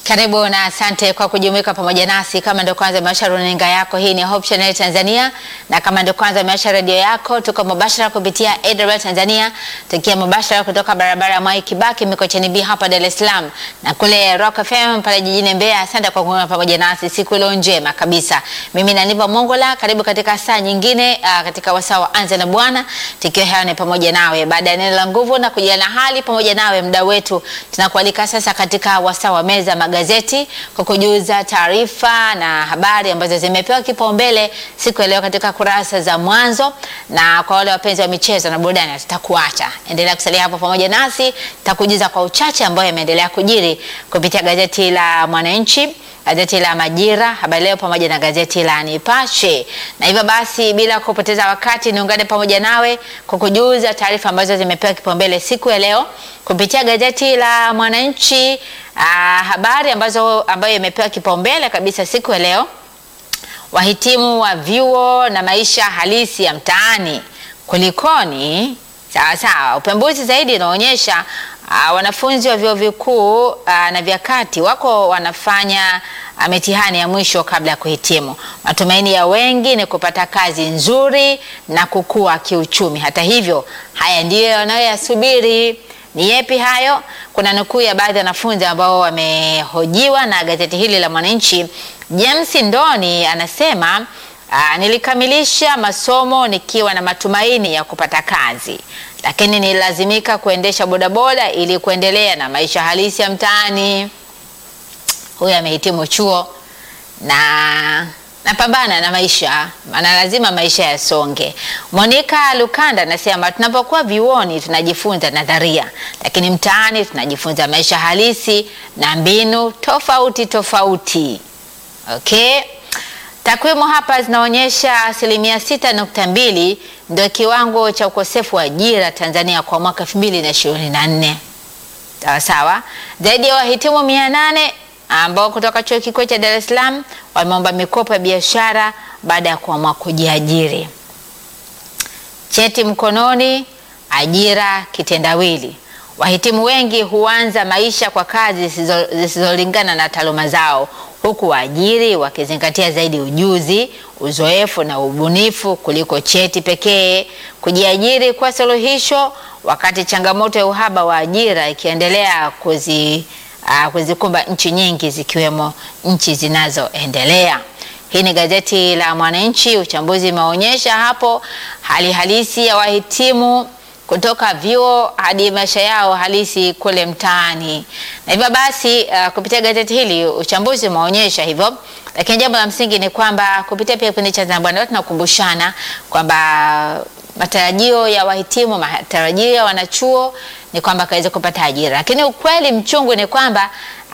Karibu na asante kwa kujumuika pamoja nasi. Kama ndio kwanza umeasha runinga yako, hii ni Hope Channel Tanzania, na kama ndio kwanza umeasha redio yako, tuko mubashara kupitia AWR Tanzania, tukia mubashara kutoka barabara ya Mwai Kibaki Mikocheni B hapa Dar es Salaam, na kule Rock FM pale jijini Mbeya. Asante kwa kuungana pamoja nasi siku iliyo njema kabisa. Mimi na Niva Mongola, karibu katika saa nyingine uh, katika wasaa wa Anza na Bwana, tukiwa hewani pamoja nawe baada ya neno la nguvu na kujiana hali pamoja nawe, mda wetu tunakualika sasa katika wasaa wa meza magazeti kwa kujuza taarifa na habari ambazo zimepewa kipaumbele siku ya leo katika kurasa za mwanzo. Na kwa wale wapenzi wa michezo na burudani, tutakuacha endelea kusalia hapo pamoja nasi, tutakujuza kwa uchache ambayo yameendelea kujiri kupitia gazeti la Mwananchi, gazeti la Majira, Habari Leo pamoja na gazeti la Nipashe. Na hivyo basi, bila kupoteza wakati, niungane pamoja nawe kukujuza taarifa ambazo zimepewa kipaumbele siku ya leo kupitia gazeti la Mwananchi. Uh, habari ambazo ambayo imepewa kipaumbele kabisa siku ya leo, wahitimu wa vyuo na maisha halisi ya mtaani, kulikoni? Sawa sawa. Upembuzi zaidi unaonyesha uh, wanafunzi wa vyuo vikuu uh, na vya kati wako wanafanya uh, mitihani ya mwisho kabla ya kuhitimu. Matumaini ya wengi ni kupata kazi nzuri na kukua kiuchumi. Hata hivyo, haya ndiyo yanayoyasubiri. Ni yepi hayo? Kuna nukuu ya baadhi ya wanafunzi ambao wamehojiwa na gazeti hili la Mwananchi. James Ndoni anasema aa, nilikamilisha masomo nikiwa na matumaini ya kupata kazi, lakini nililazimika kuendesha bodaboda ili kuendelea na maisha halisi ya mtaani. Huyu amehitimu chuo na napambana na maisha, maana lazima maisha yasonge. Monica Lukanda anasema tunapokuwa vyuoni tunajifunza nadharia, lakini mtaani tunajifunza maisha halisi na mbinu tofauti tofauti. Okay, takwimu hapa zinaonyesha asilimia sita nukta mbili ndio kiwango cha ukosefu wa ajira Tanzania kwa mwaka 2024. Sawa sawa, zaidi ya wahitimu mia nane ambao kutoka chuo kikuu cha Dar es Salaam wameomba mikopo ya biashara baada ya kuamua kujiajiri. Cheti mkononi, ajira kitendawili. Wahitimu wengi huanza maisha kwa kazi zisizolingana na taaluma zao, huku waajiri wakizingatia zaidi ujuzi, uzoefu na ubunifu kuliko cheti pekee. Kujiajiri kwa suluhisho, wakati changamoto ya uhaba wa ajira ikiendelea kuzi Uh, kuzikumba nchi nyingi zikiwemo nchi zinazoendelea. Hii ni gazeti la Mwananchi. Uchambuzi umeonyesha hapo hali halisi ya wahitimu kutoka vyuo hadi maisha yao halisi kule mtaani, na hivyo basi uh, kupitia gazeti hili uchambuzi umeonyesha hivyo, lakini jambo la msingi ni kwamba kupitia pia kipindi cha Anza na Bwana tunakumbushana kwamba matarajio ya wahitimu, matarajio ya wanachuo ni kwamba kaweze kupata ajira, lakini ukweli mchungu ni kwamba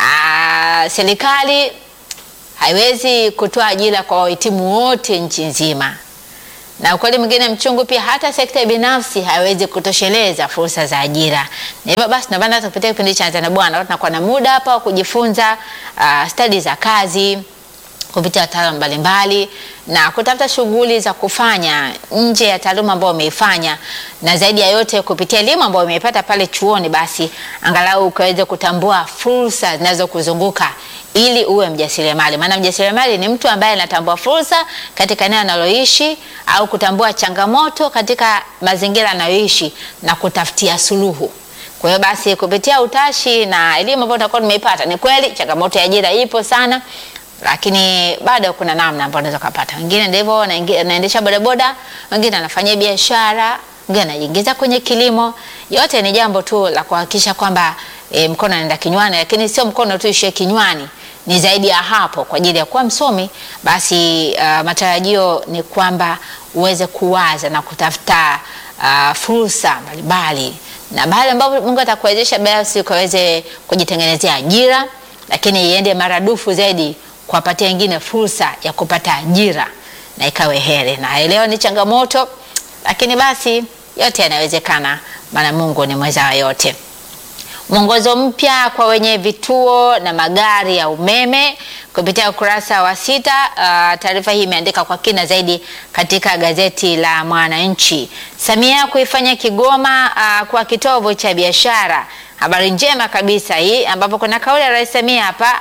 serikali haiwezi kutoa ajira kwa wahitimu wote nchi nzima, na ukweli mwingine mchungu pia, hata sekta binafsi haiwezi kutosheleza fursa za ajira. Na hivyo basi, ndio maana kupitia kipindi cha Anza na Bwana tunakuwa na muda hapa wa kujifunza uh, stadi za kazi kupitia wataalamu mbalimbali na kutafuta shughuli za kufanya nje ya taaluma ambayo umeifanya, na zaidi ya yote kupitia elimu ambayo umeipata pale chuoni, basi angalau ukaweze kutambua fursa zinazokuzunguka ili uwe mjasiriamali. Maana mjasiriamali ni mtu ambaye anatambua fursa katika eneo analoishi au kutambua changamoto katika mazingira anayoishi na kutafutia suluhu. Kwa hiyo basi kupitia utashi na elimu ambayo utakuwa tumeipata, ni kweli changamoto ya ajira ipo sana lakini bado kuna namna ambayo unaweza kupata. Wengine ndivyo anaendesha bodaboda, wengine anafanya biashara, wengine anajiingiza kwenye kilimo. Yote ni jambo tu la kuhakikisha kwamba e, mkono anaenda kinywani, lakini sio mkono tu ishie kinywani, ni zaidi ya hapo. Kwa ajili ya kuwa msomi, basi uh, matarajio ni kwamba uweze kuwaza na kutafuta uh, fursa mbalimbali, na bahali ambapo Mungu atakuwezesha basi ukaweze kujitengenezea ajira, lakini iende maradufu zaidi kuwapatia wengine fursa ya kupata ajira na ikawe heri. Na leo ni changamoto, lakini basi yote yanawezekana, maana Mungu ni mweza wa yote. Mwongozo mpya kwa wenye vituo na magari ya umeme kupitia ukurasa wa sita. Uh, taarifa hii imeandika kwa kina zaidi katika gazeti la Mwananchi. Samia kuifanya Kigoma uh, kwa kitovu cha biashara. Habari njema kabisa hii, ambapo kuna kauli ya Rais Samia hapa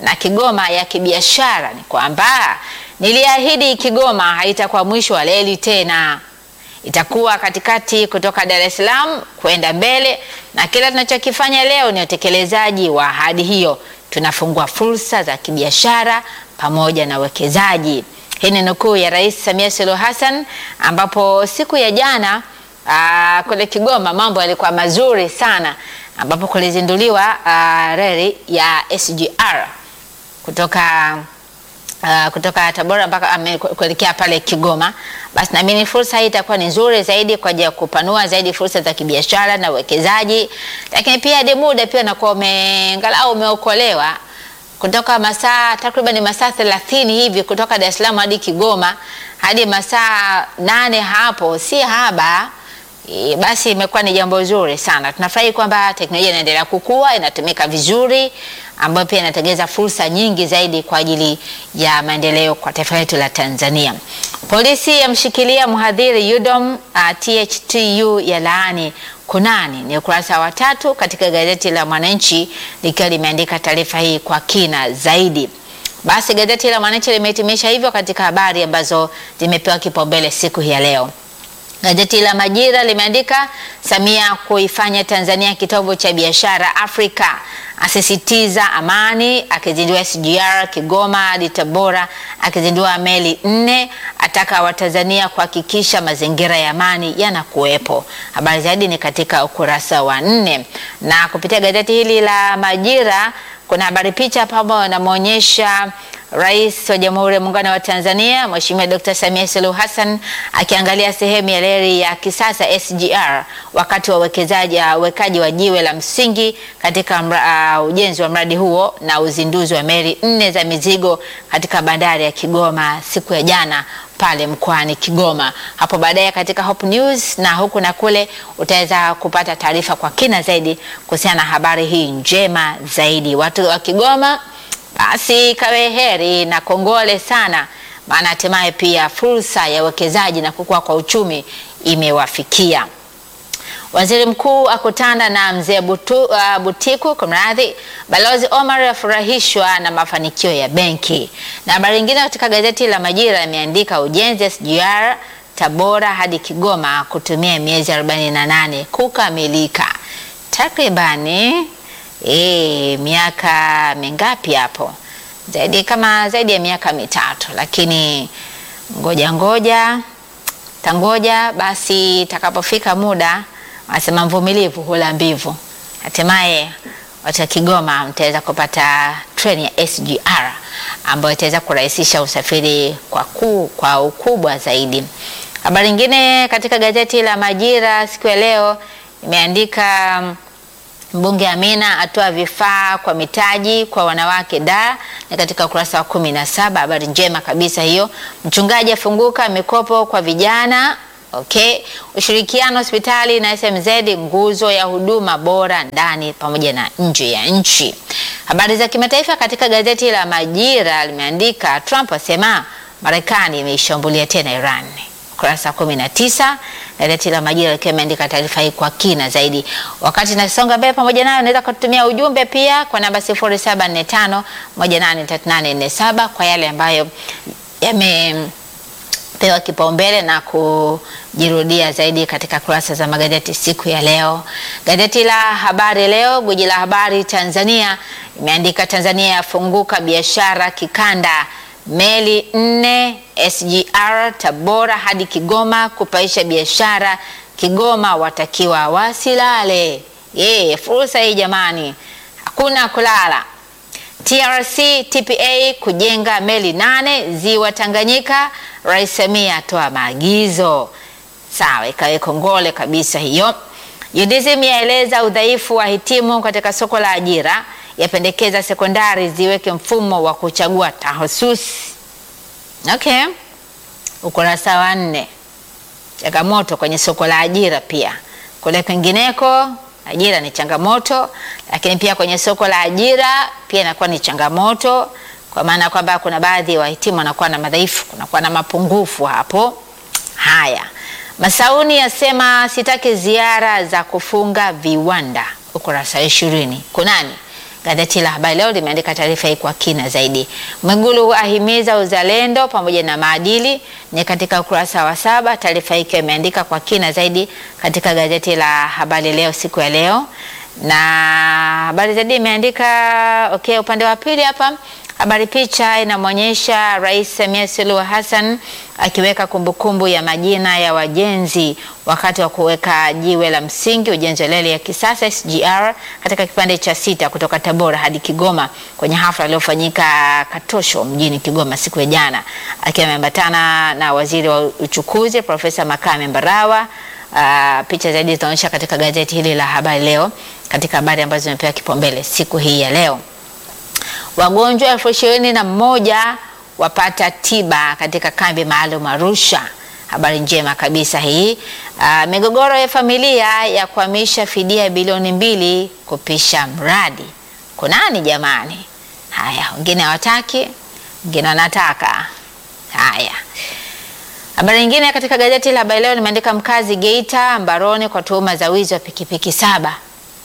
na Kigoma ya kibiashara ni kwamba niliahidi Kigoma haitakuwa mwisho wa reli tena, itakuwa katikati kutoka Dar es Salaam kwenda mbele, na kila tunachokifanya leo ni utekelezaji wa ahadi hiyo. Tunafungua fursa za kibiashara pamoja na uwekezaji. Hii ni nukuu ya Rais Samia Suluhu Hassan, ambapo siku ya jana aa, kule Kigoma mambo yalikuwa mazuri sana, ambapo kulizinduliwa reli ya SGR kutoka Uh, kutoka Tabora mpaka kuelekea pale Kigoma. Basi naamini fursa hii itakuwa ni nzuri zaidi kwa ajili ya kupanua zaidi fursa za kibiashara na uwekezaji, lakini pia hadi muda pia unakuwa umeangalau umeokolewa kutoka masaa takriban masaa 30 hivi kutoka Dar es Salaam hadi Kigoma hadi masaa nane hapo, si haba. E, basi imekuwa ni jambo zuri sana. Tunafurahi kwamba teknolojia inaendelea kukua, inatumika vizuri, ambayo pia inatengeza fursa nyingi zaidi kwa ajili ya maendeleo kwa taifa letu la Tanzania. Polisi yamshikilia mhadhiri UDOM uh, THTU ya laani kunani, ni ukurasa wa tatu katika gazeti la Mwananchi likiwa limeandika taarifa hii kwa kina zaidi. Basi gazeti la Mwananchi limehitimisha hivyo katika habari ambazo zimepewa kipaumbele siku hii ya leo. Gazeti la Majira limeandika Samia kuifanya Tanzania kitovu cha biashara Afrika, asisitiza amani, akizindua SGR Kigoma hadi Tabora, akizindua meli nne, ataka Watanzania kuhakikisha mazingira ya amani yanakuwepo. Habari zaidi ni katika ukurasa wa nne, na kupitia gazeti hili la Majira kuna habari picha pamoja inamwonyesha Rais wa Jamhuri ya Muungano wa Tanzania Mheshimiwa Dr. Samia Suluhu Hassan akiangalia sehemu ya reli ya kisasa SGR wakati wa uwekezaji uwekaji wa jiwe la msingi katika mra, uh, ujenzi wa mradi huo na uzinduzi wa meli nne za mizigo katika bandari ya Kigoma siku ya jana pale mkoani Kigoma. Hapo baadaye katika Hope News na huku na kule utaweza kupata taarifa kwa kina zaidi kuhusiana na habari hii njema zaidi. Watu wa Kigoma basi kawe heri na kongole sana, maana hatimaye pia fursa ya uwekezaji na kukua kwa uchumi imewafikia. Waziri Mkuu akutana na mzee Butu, uh, Butiku kumradhi. Balozi Omar afurahishwa na mafanikio ya benki. Na habari nyingine katika gazeti la Majira imeandika ujenzi SGR Tabora hadi Kigoma kutumia miezi 48 kukamilika takribani E, miaka mingapi hapo? Zaidi kama zaidi ya miaka mitatu, lakini ngoja ngoja tangoja basi, itakapofika muda, wanasema mvumilivu hula mbivu. Hatimaye watu wa Kigoma mtaweza kupata treni ya SGR ambayo itaweza kurahisisha usafiri kwa, ku, kwa ukubwa zaidi. Habari nyingine katika gazeti la Majira siku ya leo imeandika Mbunge Amina atoa vifaa kwa mitaji kwa wanawake da ni katika ukurasa wa kumi na saba. Habari njema kabisa hiyo. Mchungaji afunguka mikopo kwa vijana. Okay, ushirikiano hospitali na SMZ nguzo ya huduma bora ndani pamoja na nje ya nchi. Habari za kimataifa katika gazeti la Majira limeandika Trump asema Marekani imeishambulia tena Iran ukurasa wa kumi na tisa. Gazeti la Majira likiwa imeandika taarifa hii kwa kina zaidi. Wakati nasonga mbele pamoja nayo, unaweza kututumia ujumbe pia kwa namba 0745 183847 kwa yale ambayo yamepewa kipaumbele na kujirudia zaidi katika kurasa za magazeti siku ya leo. Gazeti la Habari Leo, gwiji la habari Tanzania, imeandika Tanzania yafunguka biashara kikanda meli nne SGR Tabora hadi Kigoma kupaisha biashara. Kigoma watakiwa wasilale. Ye, fursa hii jamani, hakuna kulala. TRC TPA kujenga meli nane ziwa Tanganyika. Rais Samia atoa maagizo. Sawa, ikawe kongole kabisa hiyo. UDSM yaeleza udhaifu wa hitimu katika soko la ajira yapendekeza sekondari ziweke mfumo wa kuchagua tahususi. Okay, ukurasa wa nne. Changamoto kwenye soko la ajira pia kule kwingineko, ajira ni changamoto, lakini pia kwenye soko la ajira pia inakuwa ni changamoto, kwa maana kwamba kuna baadhi ya wa wahitimu wanakuwa na madhaifu, kunakuwa na mapungufu hapo. Haya, Masauni yasema sitaki ziara za kufunga viwanda, ukurasa wa ishirini. Kunani Gazeti la Habari Leo limeandika taarifa hii kwa kina zaidi. Mwigulu ahimiza uzalendo pamoja na maadili, ni katika ukurasa wa saba. Taarifa hii ikiwa imeandika kwa kina zaidi katika gazeti la Habari Leo siku ya leo, na habari zaidi imeandika okay, upande wa pili hapa habari picha inamwonyesha Rais Samia Suluhu Hassan akiweka kumbukumbu ya majina ya wajenzi wakati wa kuweka jiwe la msingi ujenzi wa reli ya kisasa SGR katika kipande cha sita kutoka Tabora hadi Kigoma kwenye hafla iliyofanyika Katosho mjini Kigoma siku ya jana, akiwa ameambatana na waziri wa uchukuzi Profesa Makame Mbarawa. Uh, picha zaidi zinaonyesha katika gazeti hili la Habari Leo katika habari ambazo zimepewa kipaumbele siku hii ya leo. Wagonjwa elfu ishirini na moja wapata tiba katika kambi maalum Arusha. Habari njema kabisa hii. Uh, migogoro ya familia ya kuhamisha fidia bilioni mbili kupisha mradi. Kunani jamani? Haya, wengine hawataki, wengine wanataka. Haya, habari nyingine katika gazeti la Habari Leo limeandika mkazi Geita mbaroni kwa tuhuma za wizi wa pikipiki saba.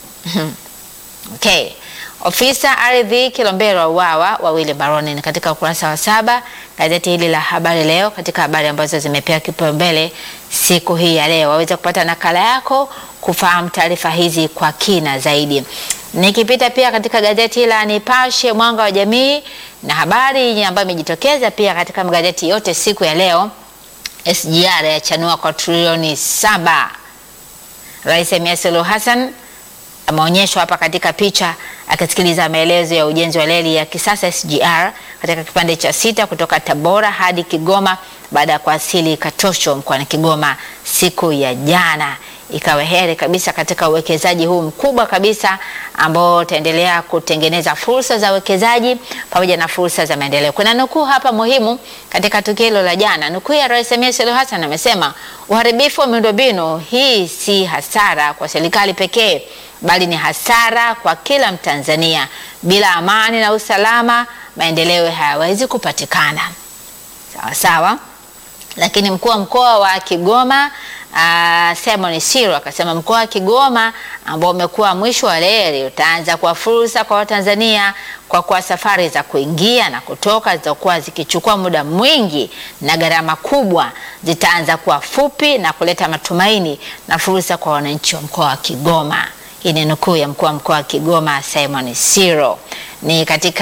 Okay. Ofisa ardhi Kilombero wauawa, wawili baroni, ni katika ukurasa wa saba gazeti hili la Habari Leo, katika habari ambazo zimepewa kipaumbele siku hii ya leo. Waweza kupata nakala yako kufahamu taarifa hizi kwa kina zaidi. Nikipita pia katika gazeti la Nipashe Mwanga wa Jamii na habari ambayo imejitokeza pia katika magazeti yote siku ya leo, SGR yachanua kwa trilioni saba. Rais Samia Suluhu Hassan ameonyeshwa hapa katika picha akisikiliza maelezo ya ujenzi wa reli ya kisasa SGR katika kipande cha sita kutoka Tabora hadi Kigoma baada ya kuwasili Katosho mkoani Kigoma siku ya jana. Ikawa heri kabisa katika uwekezaji huu mkubwa kabisa ambao utaendelea kutengeneza fursa za uwekezaji pamoja na fursa za maendeleo. Kuna nukuu hapa muhimu katika tukio hilo la jana. Nukuu ya Rais Samia Suluhu Hassan amesema, uharibifu wa miundombinu hii si hasara kwa serikali pekee bali ni hasara kwa kila Mtanzania. Bila amani na usalama, maendeleo hayawezi kupatikana. Sawa sawa. Lakini mkuu wa mkoa wa Kigoma uh, Simon Siro akasema mkoa wa Kigoma ambao umekuwa mwisho wa reli utaanza kwa fursa kwa Watanzania kwa kuwa safari za kuingia na kutoka zitakuwa zikichukua muda mwingi na gharama kubwa zitaanza kuwa fupi na kuleta matumaini na fursa kwa wananchi wa mkoa wa Kigoma. Hii ni nukuu ya mkuu wa mkoa wa Kigoma Simon Siro. Ni katika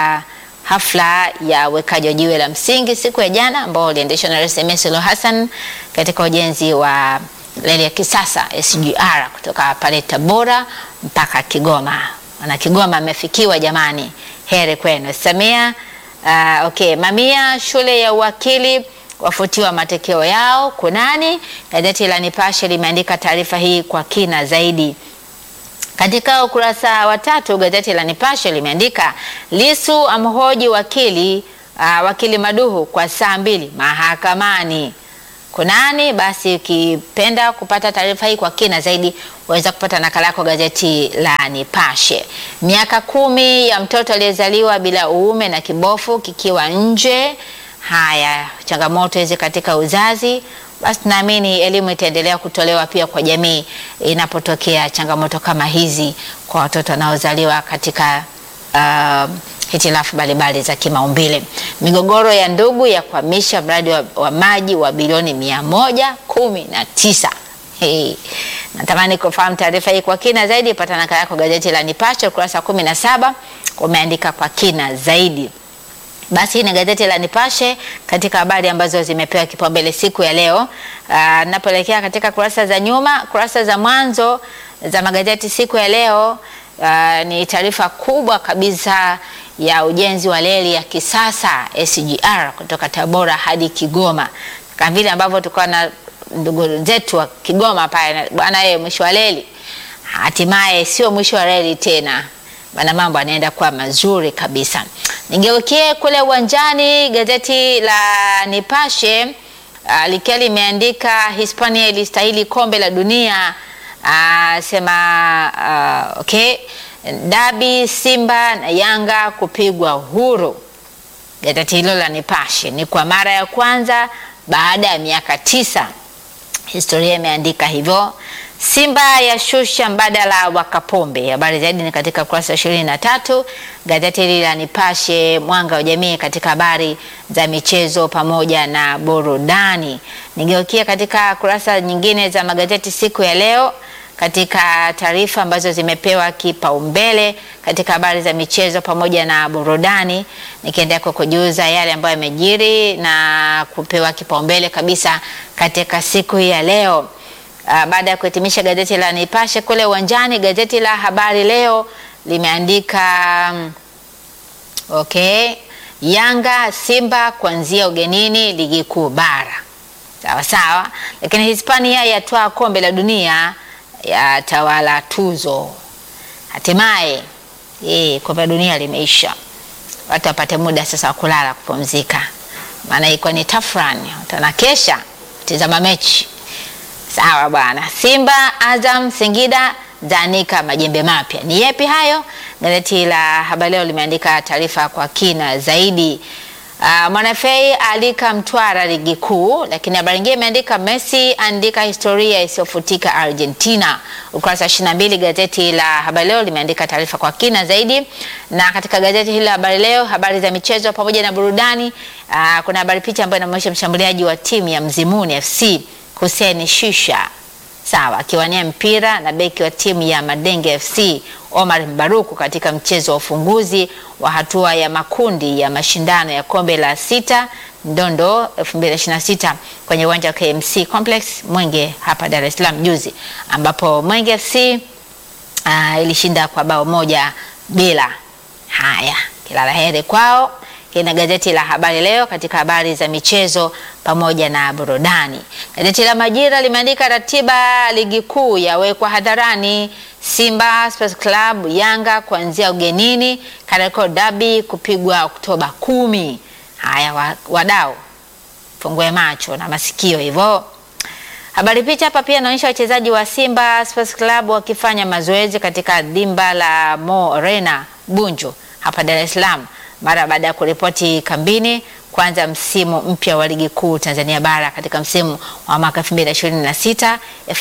hafla ya uwekaji wa jiwe la msingi siku ya jana ambao uliendeshwa na Rais Samia Suluhu Hassan katika ujenzi wa reli ya kisasa SGR kutoka pale Tabora mpaka Kigoma. Wana Kigoma amefikiwa jamani, heri kwenu Samia. Uh, okay, mamia shule ya uwakili wafutiwa matokeo yao kunani? Gazeti la Nipashe limeandika taarifa hii kwa kina zaidi. Katika ukurasa wa tatu gazeti la Nipashe limeandika Lisu amhoji wakili uh, wakili Maduhu kwa saa mbili mahakamani. Kunani? Basi ukipenda kupata taarifa hii kwa kina zaidi waweza kupata nakala yako gazeti la Nipashe. Miaka kumi ya mtoto aliyezaliwa bila uume na kibofu kikiwa nje. Haya, changamoto hizi katika uzazi basi naamini elimu itaendelea kutolewa pia kwa jamii inapotokea changamoto kama hizi kwa watoto wanaozaliwa katika uh, hitilafu mbalimbali za kimaumbile. Migogoro ya ndugu ya kuhamisha mradi wa, wa maji wa bilioni mia moja kumi na tisa. Hey. Natamani kufahamu taarifa hii kwa kina zaidi, pata nakala yako gazeti la Nipashe ukurasa wa kumi na saba umeandika kwa kina zaidi. Basi ni gazeti la Nipashe katika habari ambazo zimepewa kipaumbele siku ya leo. Napoelekea katika kurasa za nyuma, kurasa za mwanzo za magazeti siku ya leo, aa, ni taarifa kubwa kabisa ya ujenzi wa reli ya kisasa SGR kutoka Tabora hadi Kigoma, kama vile ambavyo tulikuwa na ndugu zetu wa Kigoma pale, bwana yeye, mwisho wa reli hatimaye sio mwisho wa reli tena bana, mambo yanaenda kuwa mazuri kabisa. Nigeukie kule uwanjani, gazeti la Nipashe uh, likiwa limeandika Hispania ilistahili kombe la dunia uh, sema uh, okay, dabi Simba na Yanga kupigwa huru. Gazeti hilo la Nipashe ni kwa mara ya kwanza baada ya miaka tisa, historia imeandika hivyo. Simba ya shusha mbadala wa Kapombe. Habari zaidi ni katika ukurasa wa ishirini na tatu. Gazeti hili la Nipashe Mwanga wa Jamii katika habari za michezo pamoja na burudani. Nigeukia katika kurasa nyingine za magazeti siku ya leo katika taarifa ambazo zimepewa kipaumbele katika habari za michezo pamoja na burudani, nikiendelea kukujuza yale ambayo yamejiri na kupewa kipaumbele kabisa katika siku hii ya leo. Uh, baada ya kuhitimisha gazeti la Nipashe kule uwanjani, gazeti la Habari Leo limeandika um, okay, Yanga Simba kuanzia ugenini ligi kuu bara, sawa sawa, lakini Hispania yatwaa kombe la dunia ya tawala tuzo. Hatimaye eh, kombe la dunia limeisha, watu wapate muda sasa wa kulala kupumzika, maana ilikuwa ni tafrani, tanakesha tizama mechi Sawa bwana. Simba, Azam, Singida zaanika majembe mapya. Ni yepi hayo? Gazeti la Habari Leo limeandika taarifa kwa kina zaidi. Uh, Mwanafei alika Mtwara ligi kuu, lakini habari nyingine imeandika Messi andika historia isiyofutika Argentina. Ukurasa wa 22 gazeti la Habari Leo limeandika taarifa kwa kina zaidi, na katika gazeti hili la Habari Leo habari za michezo pamoja na burudani. Uh, kuna habari picha ambayo inaonyesha mshambuliaji wa timu ya Mzimuni FC Hussein Shisha sawa akiwania mpira na beki wa timu ya Madenge FC Omar Mbaruku katika mchezo wa ufunguzi wa hatua ya makundi ya mashindano ya kombe la sita Ndondo 2026 kwenye uwanja wa KMC Complex Mwenge hapa Dar es Salaam juzi, ambapo Mwenge FC uh, ilishinda kwa bao moja bila. Haya, kila la heri kwao. Hii na gazeti la Habari Leo katika habari za michezo pamoja na burudani. Gazeti la Majira limeandika ratiba ligi kuu yawekwa hadharani. Simba Sports Club Yanga kuanzia ugenini, Kariakoo Derby kupigwa Oktoba kumi. Haya wadau, fungue macho na masikio hivyo. Habari picha hapa pia inaonyesha wachezaji wa Simba Sports Club wakifanya mazoezi katika dimba la Mo Arena Bunju hapa Dar es Salaam mara baada ya kuripoti kambini kuanza msimu mpya wa ligi kuu Tanzania bara katika msimu wa mwaka 2026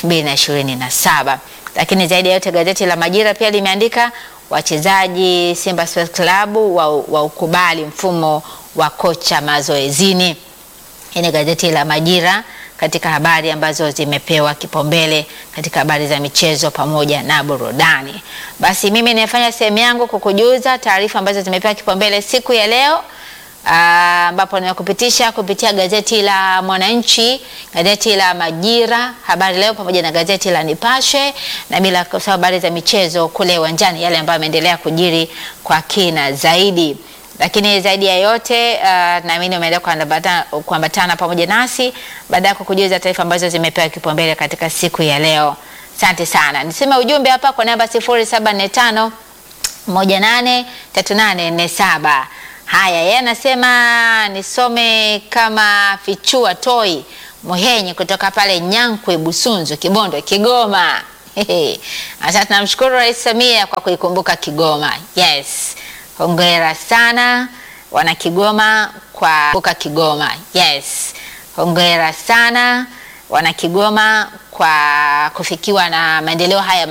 2027. Lakini zaidi ya yote gazeti la Majira pia limeandika wachezaji Simba Sports Club wa, wa ukubali mfumo wa kocha mazoezini. Hii ni gazeti la Majira katika habari ambazo zimepewa kipaumbele katika habari za michezo pamoja na burudani. Basi mimi nimefanya sehemu yangu kukujuza taarifa ambazo zimepewa kipaumbele siku ya leo ambapo nimekupitisha kupitia gazeti la Mwananchi, gazeti la Majira, Habari Leo pamoja na gazeti la Nipashe na bila kusahau habari za michezo kule uwanjani, yale ambayo yameendelea kujiri kwa kina zaidi lakini zaidi ya yote uh, naamini umeendelea kuambatana pamoja nasi baada ya kukujuza taarifa ambazo zimepewa kipaumbele katika siku ya leo. Asante sana. Niseme ujumbe hapa kwa namba 0745 183847. Haya, yeye anasema nisome kama fichua toi Muhenyi kutoka pale Nyankwe Busunzu Kibondo Kigoma. Sasa tunamshukuru Rais Samia kwa kuikumbuka Kigoma. Yes. Hongera sana wana Kigoma kwa kuka Kigoma. Yes. Hongera sana wana Kigoma kwa kufikiwa na maendeleo haya